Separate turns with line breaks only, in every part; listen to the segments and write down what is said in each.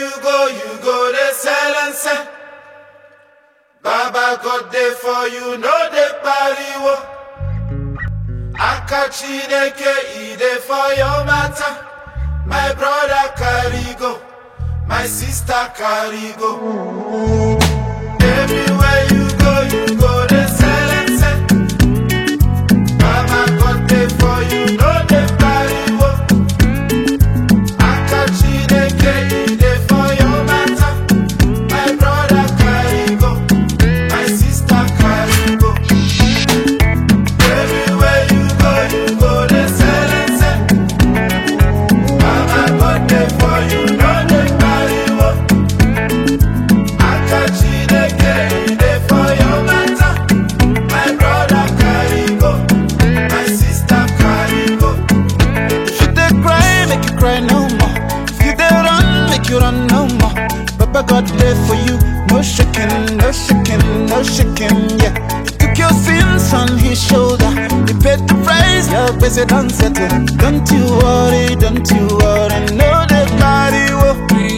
you go, you go the silence. Baba God there for you, no the pariwo. Akachi deke ide for your matter. My brother carry go, my sister carry go. Everywhere you go, you go the silence. Baba God there for you, no the pariwo. Akachi deke ide for your matter. My brother carry go, my sister carry go. Everywhere you go, you go the silence. Baba God there for you, no the pariwo. Akachi deke ide for your matter. My brother carry go, my sister carry go.
If you dey cry, make you cry no more. If you dey run, make you run no more. Papa God there for you, no shaking, no shaking, no shaking, yeah. He took your sins on his shoulder. He paid the price, your busy done settle. Don't you worry, don't you worry, no they carry you.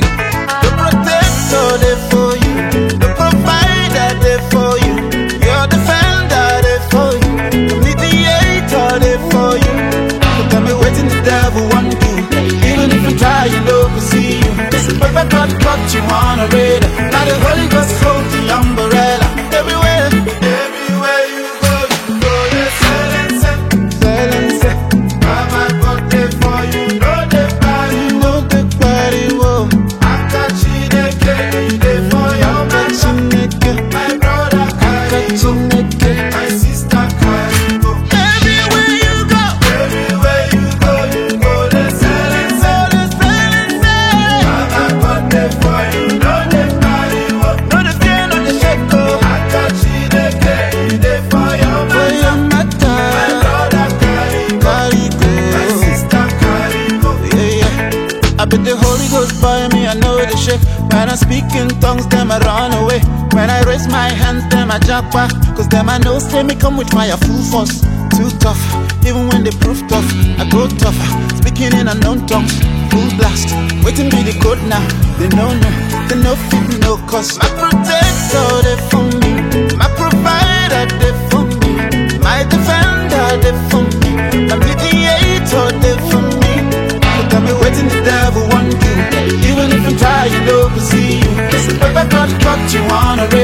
The protector there for you, the provider there for you, your defender there for you, the mediator there for you. So tell me waiting the devil want do. Even if you try, you know we see you. Listen, Papa God got you on a radar. Now the Holy Ghost hold the umbrella everywhere.
Everywhere you go, you go the silence.
Silence,
Baba God there for you, no the party.
you know the body whoa.
Akachi deke ide for your matter.
Chineke,
My brother carry go,
Chineke.
my sister carry go.
Everywhere you go,
Everywhere you go, you go the silence.
all the silence.
Baba God there for you, no the party.
No the fear, no the shake, oh.
Akachi deke ide for your
For
matter.
your
My
matter,
brother carry go,
carry
my
go.
sister carry go.
Yeah, yeah. I bet the Holy Ghost by me, I know the shake. When I speak in tongues, them I run away. When I raise my hands, them I jump back. Cause them I know, say me come with fire full force. Too tough, even when they prove tough, I go tougher. Speaking in unknown tongues, full blast. Waiting be the code now. They know no, they know fit no cause. My protector, they for me. My provider, they for me. My defender, they for me. My mediator, they for me. So tell me waiting the devil want you. Even if you try, you know we see you. Listen, Papa God got you on a